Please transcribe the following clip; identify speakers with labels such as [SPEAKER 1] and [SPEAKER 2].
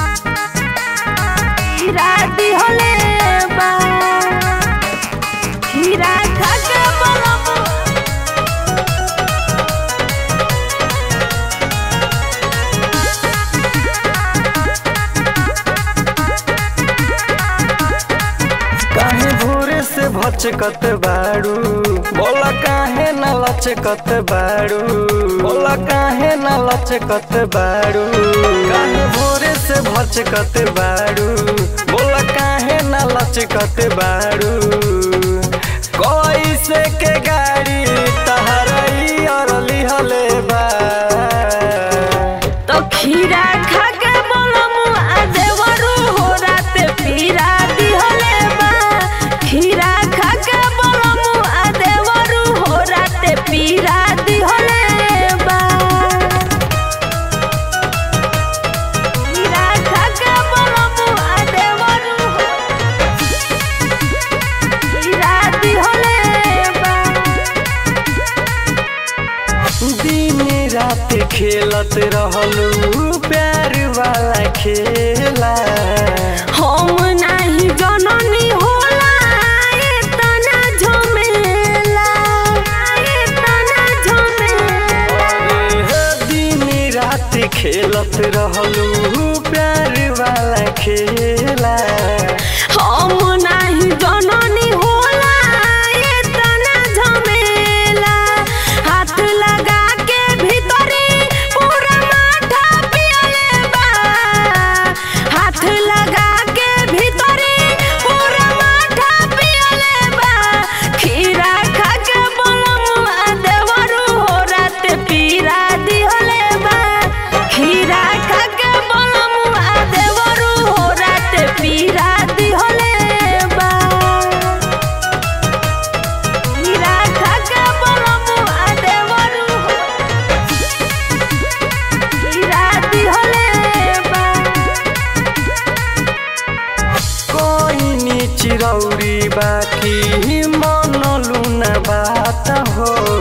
[SPEAKER 1] खीरा दिहले बा खीरा खा के बलम
[SPEAKER 2] काहे भोरे से भचकत बाड़ू बोला काहे न लचकत बाड़ू बोला काहे न लचकत बाड़ू काहे भोरे से भचकत बाड़ू बोला काहे न लचकत बाड़ू कैसे के गाड़ी तहरई और लिहले बा
[SPEAKER 1] तो खीरा खा के बलम आ देवरू हो रात पीरा दिहले बा खीरा खा के बलम आ देवरू हो रात पीरा दिहले बा खीरा खा के बलम आ देवरू हो खीरा दिहले बा
[SPEAKER 2] दिन रात खेलत रहलू प्यार वाला खेला
[SPEAKER 1] हम नाही जननी होला एतना झमेला एतना झमेला
[SPEAKER 2] अरे दिन रात खेलत रहलू प्यार वाला खेला
[SPEAKER 1] हम नाही जननी होला एतना झमेला हाथ लगा के भीतरी पूरा माथा पियले बा हाथ लगा के भीतरी पूरा माथा पियले बा खीरा खा के बलमुआ देवरू हो रात पीरा दिहले बा खीरा खा के बलमुआ देवरू हो रात पीरा दिहले बा खीरा खा के बलमुआ देवरू हो खीरा दिहले बा
[SPEAKER 2] कोई चिरौरी बाकी मनलू न बात हो